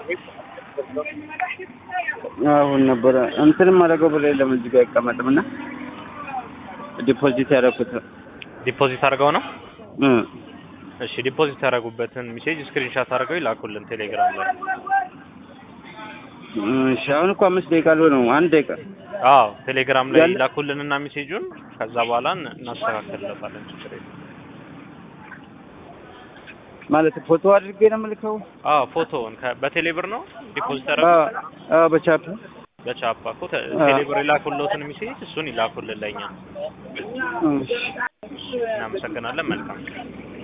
አሁን ነበረ እንትንም አደረገው ብሎ የለም እዚህ ጋር አይቀመጥም እና ዲፖዚት ያደረኩት ዲፖዚት አድርገው ነው። እ እሺ ዲፖዚት ያደረጉበትን ሜሴጅ ስክሪንሻት አድርገው ይላኩልን ቴሌግራም ላይ። እሺ አሁን እኮ አምስት ደቂቃ አልሆነው አንድ ደቂቃ አዎ ቴሌግራም ላይ ያለ- ይላኩልንና ሜሴጁን ከዛ በኋላ እን- እናስተካክልለታለን። ችግር የለም። ማለት ፎቶ አድርጌ ነው የምልከው። አዎ ፎቶውን ከ- በቴሌብር ነው ዲፖዚት አ ያደረጉት አ በቻፕ በቻፓ እኮ ተ- አ። ቴሌብር ይላኩልዎትን ሜሴጅ እሱን ይላኩልን ለኛ። እሺ እናመሰግናለን። መልካም